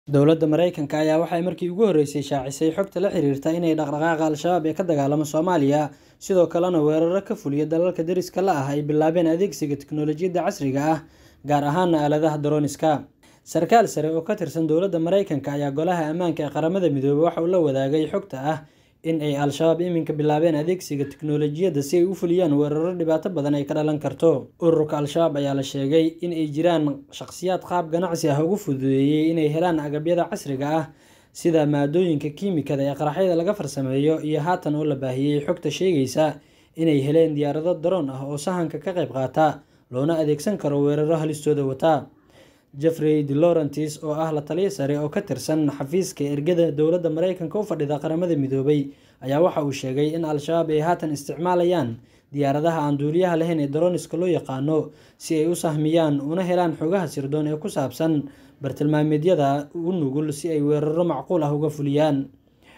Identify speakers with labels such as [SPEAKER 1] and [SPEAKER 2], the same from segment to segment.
[SPEAKER 1] Dowladda Mareykanka ayaa waxay markii ugu horeysay shaacisay xogta la xiriirta inay dhaqdhaqaaqa Al-shabaab ee ka dagaalama Soomaaliya, sidoo kalena weeraro ka fuliya dalalka deriska la ah ay bilaabeen adeegsiga tiknoolajiyadda casriga ah, gaar ahaan aaladaha drone-iska. Sarkaal sare oo ka tirsan dowladda Mareykanka ayaa Golaha Ammaanka ee Qaramada Midoobay waxa uu la wadaagay xogta ah in ay Al-shabaab iminka bilaabeen adeegsiga tiknoolajiyadda si ay u fuliyaan weeraro dhibaato badan ay ka dhalan karto. Ururka Al-shabaab ayaa la sheegay in ay jiraan shaqsiyaad qaab ganacsi ah ugu fududeeyay inay helaan agabyada casriga ah sida maaddooyinka kiimikada ee qaraxyada laga farsameeyo iyo haatan oo la baahiyay xogta sheegaysa inay heleen diyaarado drone ah oo sahanka ka qayb qaata, loona adeegsan karo weeraro halistooda wata. Jeffrey DeLaurentis oo ah la-taliye sare oo ka tirsan xafiiska ergada dowladda Mareykanka u fadhida Qaramada Midoobay ayaa waxa uu sheegay in Al-shabaab ay haatan isticmaalayaan diyaaradaha aan duuliyaha lahayn ee drone-iska loo yaqaano si ay u sahmiyaan una helaan xogaha sirdoon ee ku saabsan bartilmaameedyada u nugul si ay weeraro macquul ah uga fuliyaan.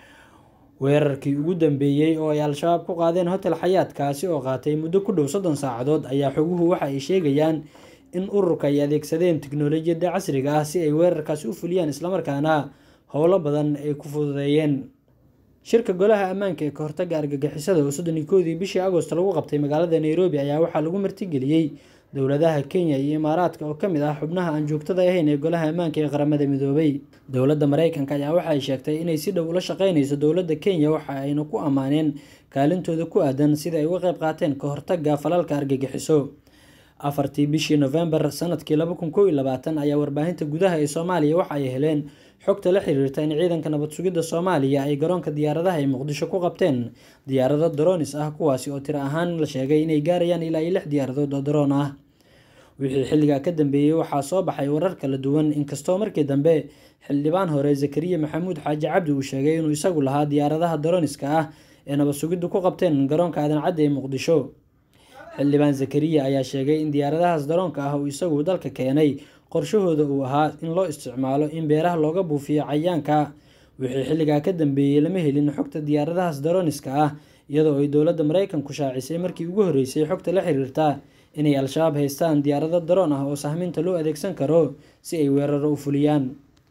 [SPEAKER 1] Weerarkii ugu dambeeyay oo ay Al-shabaab ku qaadeen Hotel Xayaat kaasi oo qaatay muddo ku dhow soddon saacadood ayaa xoguhu waxa ay sheegayaan in ururka ay adeegsadeen tiknoolajiyadda casriga ah si ay weerarkaasi u fuliyaan isla markaana howlo badan ay ku fududeeyeen. Shirka Golaha Ammaanka ee ka hortagga argagixisada oo soddon iyo kowdii bishii Agoosto lagu qabtay magaalada Nairobi ayaa waxaa lagu martigeliyay dowladaha Kenya iyo Imaaraadka oo ka mid ah xubnaha aan joogtada ahayn ee Golaha Ammaanka ee Qaramada Midoobay. Dowladda Mareykanka ayaa waxa ay sheegtay inay si dhow ula shaqeyneyso dowladda Kenya waxa ayna ku ammaaneen kaalintooda ku aaddan sidii ay uga qayb qaateen ka hortagga falalka argagixiso. Afartii bishii Novembar sanadkii laba kun kow iyo labaatan ayaa warbaahinta gudaha ee Soomaaliya waxa ay heleen xogta la xiriirta in ciidanka nabad sugidda Soomaaliya ay garoonka diyaaradaha ee Muqdisho ku qabteen diyaarado drones ah kuwaasi oo tiro ahaan la sheegay inay gaarayaan ilaa iyo lix diyaaradood oo drone ah. Wixii xilligaa ka dambeeyay waxaa soo baxay warar kala duwan inkastoo markii dambe xildhibaan hore Zakariya Maxamuud Xaaji Cabdi uu sheegay inuu isagu lahaa diyaaradaha drone-iska ah ee nabad sugiddu ku qabteen garoonka Aadan Cadde ee Muqdisho. Xildhibaan Zakariya ayaa sheegay in diyaaradahaas drone-ka ah uu isagu dalka keenay qorshahooda uu ahaa in loo isticmaalo in beeraha looga buufiyo cayayaanka. Wixii xilligaa ka dambeeyay lama helin xogta diyaaradahaas drone-iska ah iyadoo ay dowladda Mareykanku shaacisay markii ugu horeysay xogta la xiriirta inay Al-shabaab haystaan diyaarado drone ah oo sahminta loo adeegsan karo si ay weeraro u fuliyaan.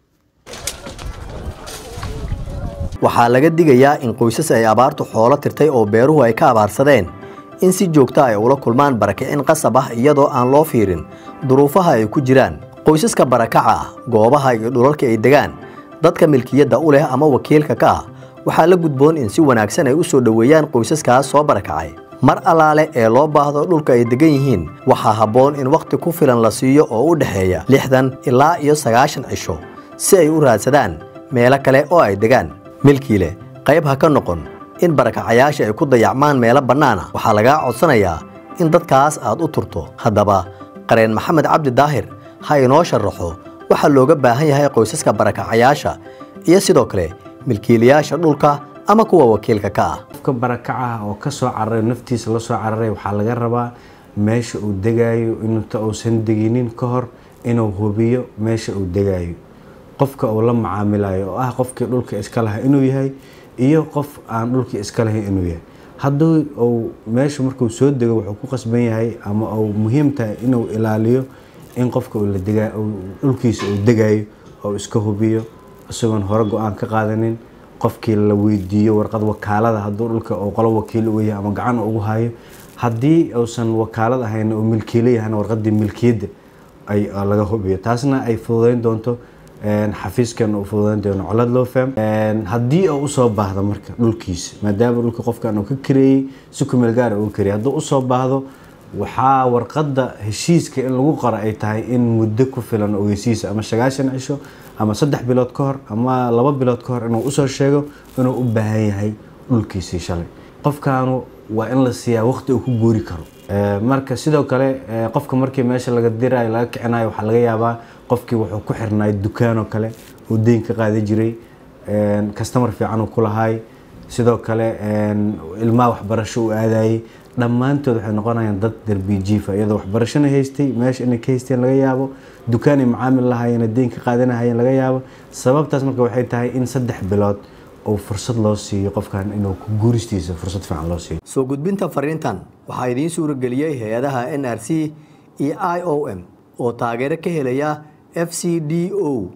[SPEAKER 2] Waxaa laga digayaa in qoysas ay abaartu xoolo tirtay oo beeruhu ay ka abaarsadeen in si joogto ay ula kulmaan barakicin qasab ah iyadoo aan loo fiirin duruufaha ay ku jiraan. Qoysaska barakaca ah, goobaha iyo dhulalka ay degaan, dadka milkiyadda u leh ama wakiilka ka ah, waxaa la gudboon in si wanaagsan ay u soo dhoweeyaan qoysaskaas soo barakacay. Mar allaale ee loo baahdo dhulka ay degan yihiin, waxaa habboon in wakhti ku filan la siiyo oo u dhexeeya lixdan ilaa iyo sagaashan cisho si ay u raadsadaan meelo kale oo ay degaan. Milkiile, qayb ha ka noqon in barakacayaasha ay ku dayacmaan meelo bannaan ah waxaa lagaa codsanayaa in dadkaas aad u turto haddaba qareen maxamed cabdi daahir ha inoo sharaxo waxaa looga baahan yahay qoysaska barakacayaasha iyo sidoo kale milkiilayaasha dhulka ama kuwa wakiilka ka ah
[SPEAKER 3] qofka barakacaha oo ka soo cararay naftiisa la soo cararay waxaa laga rabaa meesha uu degaayo inta uusan deginin ka hor inuu hubiyo meesha uu degaayo qofka uu la macaamilayo oo ah qofkii dhulka iska lahaa inuu yahay iyo qof aan dhulkii iska lahayn inuu yahay hadduu uu meesha markuu soo dego wuxuu ku qasban yahay ama uu muhiim tahay inuu ilaaliyo in qofka uu la degaa dhulkiisa uu degayo oo iska hubiyo isagoon hore go-aan ka qaadanin qofkii la weydiiyo warqad wakaalada hadduu dhulka uu qolo wakiil uga yahay ama gacan ugu hayo haddii uusan wakaalad ahayn oo milkiilo yahayna warqadii milkiyadda ay laga hubiyo taasna ay fududeyn doonto xafiiskan uu fududeyn doono colad loo faham haddii uu usoo baahdo marka dhulkiisa maadaama dhulka qofkan uu ka kareeyey si kumeel gaara uu kareeyey hadduu usoo baahdo waxaa warqadda heshiiska in lagu qoro ay tahay in muddo ku filan ogeysiisa ama sagaashan cisho ama saddex bilood ka hor ama laba bilood ka hor inuu usoo sheego inuu u baahan yahay dhulkiisii shalay qofkaanu waa in la siiyaa waqti uu ku guuri karo marka sidoo kale qofka markii meesha laga dirayo laga kicinayo waxaa laga yaabaa qofkii wuxuu ku xirnaay dukaanoo kale uu deyn ka qaadi jiray kastamar fiican uu ku lahaay sidoo kale ilmaha waxbarasho uu aadayay dhammaantood waxay noqonayaan dad darbi jiifa iyadoo waxbarashona haystay meesha inay ka haysteen laga yaabo dukaanay macaamil lahaayeen deyn ka qaadanahayeen laga yaabo sababtaas marka waxay tahay in saddex bilood oo fursad loo siiyo qofkan inuu ku guuristiisa fursad fiican loo siiyo
[SPEAKER 2] soo gudbinta fariintan waxaa idiin suurageliyey hay-adaha n r c iyo i o m oo taageero ka helaya f c d o